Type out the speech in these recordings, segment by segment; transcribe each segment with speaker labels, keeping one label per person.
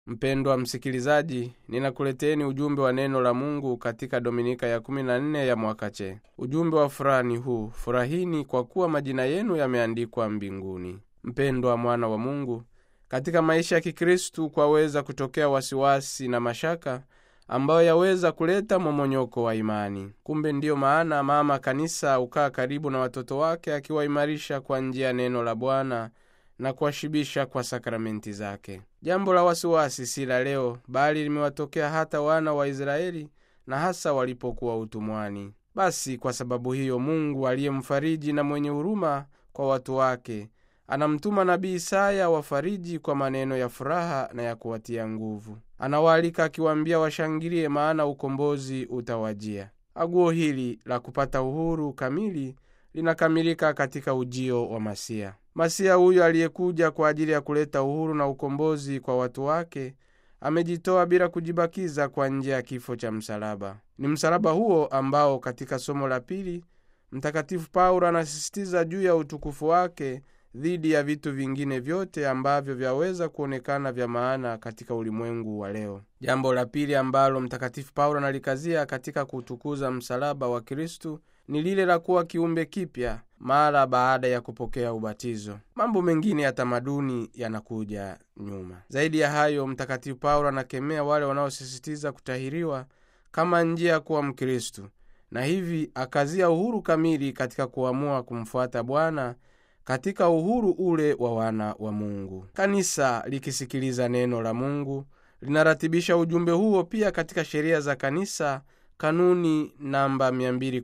Speaker 1: mpendwa msikilizaji ninakuleteni ujumbe wa neno la mungu katika dominika ya 14 ya mwaka che ujumbe wa furaha ni huu furahini kwa kuwa majina yenu yameandikwa mbinguni mpendwa mwana wa mungu katika maisha ya kikristu kwaweza kutokea wasiwasi na mashaka ambayo yaweza kuleta momonyoko wa imani kumbe ndiyo maana mama kanisa ukaa karibu na watoto wake akiwaimarisha kwa njia ya neno la bwana na kuwashibisha kwa sakramenti zake jambo la wasiwasi si la leo bali limewatokea hata wana wa israeli na hasa walipokuwa utumwani basi kwa sababu hiyo mungu aliyemfariji na mwenye huruma kwa watu wake anamtuma nabii isaya wafariji kwa maneno ya furaha na ya kuwatia nguvu anawaalika akiwaambia washangilie maana ukombozi utawajia aguo hili la kupata uhuru kamili linakamilika katika ujio wa masia masia huyo aliyekuja kwa ajili ya kuleta uhuru na ukombozi kwa watu wake amejitoa bila kujibakiza kwa njia ya kifo cha msalaba ni msalaba huo ambao katika somo la pili mtakatifu paulo anasisitiza juu ya utukufu wake dhidi ya vitu vingine vyote ambavyo vyaweza kuonekana vya maana katika ulimwengu wa leo jambo la pili ambalo mtakatifu paulo analikazia katika kuutukuza msalaba wa kristu ni lile la kuwa kiumbe kipya mara baada ya kupokea ubatizo mambo mengine ya tamaduni yanakuja nyuma zaidi ya hayo mtakatifu paulo anakemea wale wanaosisitiza kutahiriwa kama njia ya kuwa mkristu na hivi akazia uhuru kamili katika kuamua kumfuata bwana katika uhuru ule wa wana wa mungu kanisa likisikiliza neno la mungu linaratibisha ujumbe huo pia katika sheria za kanisa kanuni namba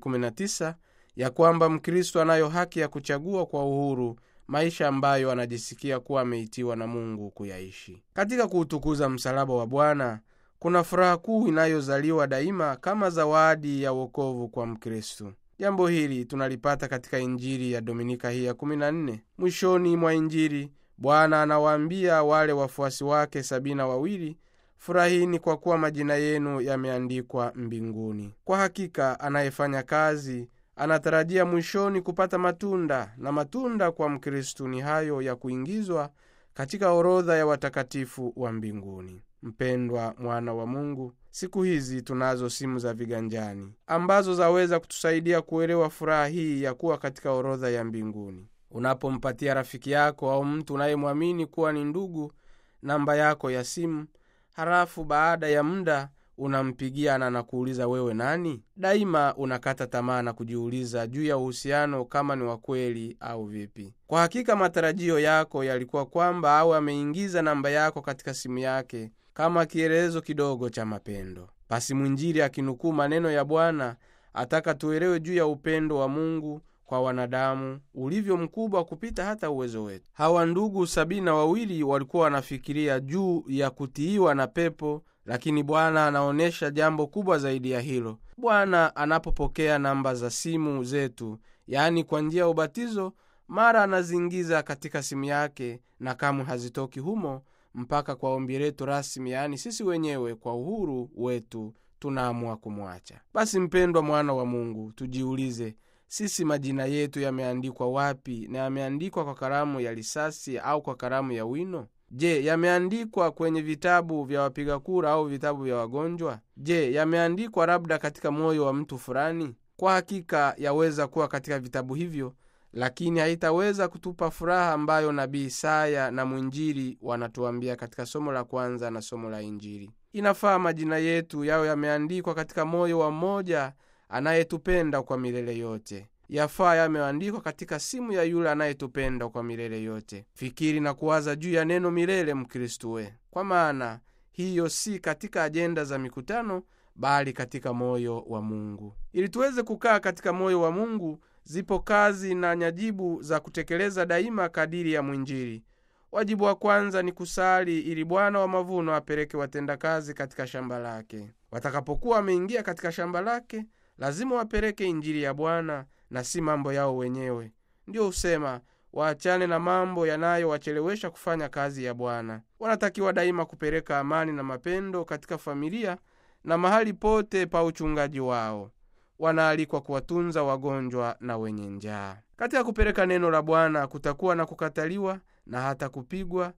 Speaker 1: 219 ya kwamba mkristo anayo haki ya kuchagua kwa uhuru maisha ambayo anajisikia kuwa ameitiwa na mungu kuyaishi katika kuutukuza msalaba wa bwana kuna furaha kuu inayozaliwa daima kama zawadi ya uokovu kwa mkristu jambo hili tunalipata katika injili ya dominika hii ya 14 mwishoni mwa injili bwana anawaambia wale wafuasi wake sabini na wawili furahini kwa kuwa majina yenu yameandikwa mbinguni kwa hakika anayefanya kazi anatarajia mwishoni kupata matunda na matunda kwa mkristu ni hayo ya kuingizwa katika orodha ya watakatifu wa mbinguni mpendwa mwana wa mungu siku hizi tunazo simu za viganjani ambazo zaweza kutusaidia kuelewa furaha hii ya kuwa katika orodha ya mbinguni unapompatia rafiki yako au mtu unayemwamini kuwa ni ndugu namba yako ya simu halafu baada ya muda unampigia na nakuuliza wewe nani daima unakata tamaa na kujiuliza juu ya uhusiano kama ni wa kweli au vipi kwa hakika matarajio yako yalikuwa kwamba awe ameingiza namba yako katika simu yake kama kielelezo kidogo cha mapendo basi mwinjili akinukuu maneno ya bwana ataka tuelewe juu ya upendo wa mungu kwa wanadamu ulivyo mkubwa kupita hata uwezo wetu hawa ndugu sabini na wawili walikuwa wanafikiria juu ya kutiiwa na pepo lakini bwana anaonyesha jambo kubwa zaidi ya hilo bwana anapopokea namba za simu zetu yaani kwa njia ya ubatizo mara anaziingiza katika simu yake na kamwe hazitoki humo mpaka kwa ombi letu rasmi yaani sisi wenyewe kwa uhuru wetu tunaamua kumwacha basi mpendwa mwana wa mungu tujiulize sisi majina yetu yameandikwa wapi na yameandikwa kwa karamu ya risasi au kwa karamu ya wino je yameandikwa kwenye vitabu vya wapiga kura au vitabu vya wagonjwa je yameandikwa labda katika moyo wa mtu fulani kwa hakika yaweza kuwa katika vitabu hivyo lakini haitaweza kutupa furaha ambayo nabii isaya na mwinjili wanatuambia katika somo la kwanza na somo la injili inafaa majina yetu yawe yameandikwa katika moyo wa mmoja anayetupenda kwa milele yote yafaa yameandikwa katika simu ya yule anayetupenda kwa milele yote fikiri na kuwaza juu ya neno milele mkristu we kwa maana hiyo si katika ajenda za mikutano bali katika moyo wa mungu ili tuweze kukaa katika moyo wa mungu zipo kazi na nyajibu za kutekeleza daima kadiri ya mwinjili wajibu wa kwanza ni kusali ili bwana wa mavuno apeleke watendakazi katika shamba lake watakapokuwa wameingia katika shamba lake lazima wapeleke injili ya bwana na si mambo yao wenyewe ndiyo husema waachane na mambo yanayowachelewesha kufanya kazi ya bwana wanatakiwa daima kupeleka amani na mapendo katika familia na mahali pote pa uchungaji wao wanaalikwa kuwatunza wagonjwa na wenye njaa katika kupeleka neno la bwana kutakuwa na kukataliwa na hata kupigwa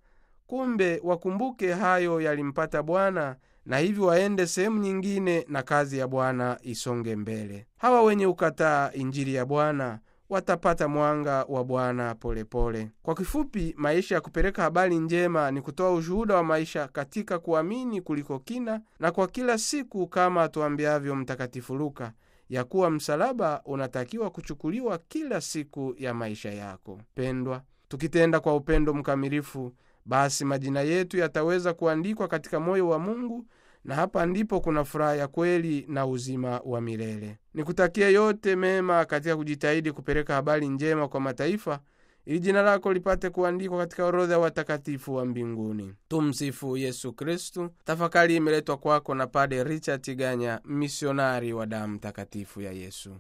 Speaker 1: kumbe wakumbuke hayo yalimpata bwana na hivyo waende sehemu nyingine na kazi ya bwana isonge mbele hawa wenye ukataa injili ya bwana watapata mwanga wa bwana polepole kwa kifupi maisha ya kupeleka habari njema ni kutoa ushuhuda wa maisha katika kuamini kuliko kina na kwa kila siku kama atuambiavyo mtakatifu luka ya kuwa msalaba unatakiwa kuchukuliwa kila siku ya maisha yako pendwa tukitenda kwa upendo mkamilifu basi majina yetu yataweza kuandikwa katika moyo wa mungu na hapa ndipo kuna furaha ya kweli na uzima wa milele nikutakia yote mema katika kujitahidi kupeleka habari njema kwa mataifa ili jina lako lipate kuandikwa katika orodha ya watakatifu wa mbinguni tumsifu yesu kristu tafakari imeletwa kwako na pade richard tiganya misionari wa damu takatifu ya yesu